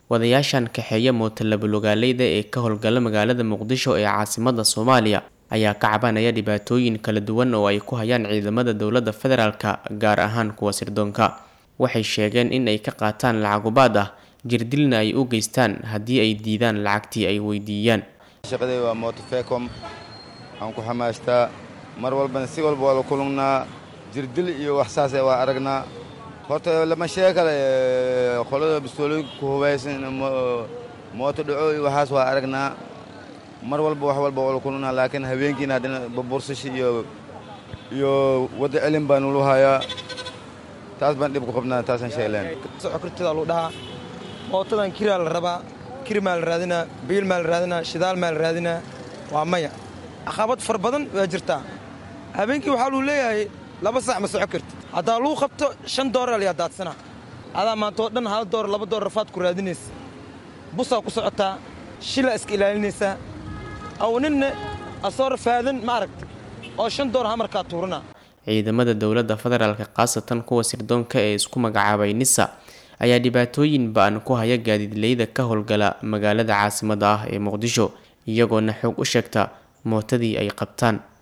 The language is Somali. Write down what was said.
wadayaashan kaxeeya mootalabulogaaleyda ee ka howlgala magaalada muqdisho ee caasimada soomaaliya ayaa ka cabanaya dhibaatooyin kala duwan oo ay ku hayaan ciidamada dowladda federaalka gaar ahaan kuwa sirdoonka waxay sheegeen in ay ka qaataan lacagubaad ah jirdilna ay u geystaan haddii ay diidaan lacagtii ay weydiiyaan shaqadey waa mootofecom aan ku xamaastaa mar walbana si walba waa la kulannaa jirdil iyo wax saase waa aragnaa horta lama sheeg kale qolada bistoolooyinka ku hubaysan mooto dhaco iyo waxaas waa aragnaa mar walba wax walba waa la kulannaa laakiin habeenkiina haddana babursashi iyo iyo wadda celin baa nulu hayaa taas baan dhib ku qabnaa taasaan sheegleen socokortada lagu dhahaa mootadan kiraa la rabaa kir maa la raadinaa biil maa la raadinaa shidaal maa la raadinaa waa maya caqabad far badan waa jirtaa habeenkii waxaa luu leeyahay laba saac ma soco karti haddaa luu qabto shan doorar layaa daadsanaa adaa maantoo dhan hal doorar laba doorar rafaad ku raadinaysa busaa ku socotaa shilaa iska ilaalinaysaa aw ninna asoo rafaadan ma aragta oo shan doorar hamarkaa tuuranaa ciidamada dowladda federaalka khaasatan kuwa sirdoonka ee isku magacaabay nisa ayaa dhibaatooyin ba-an ku haya gaadiidleyda ka howlgala magaalada caasimada ah ee muqdisho iyagoona xoog u sheegta mootadii ay qabtaan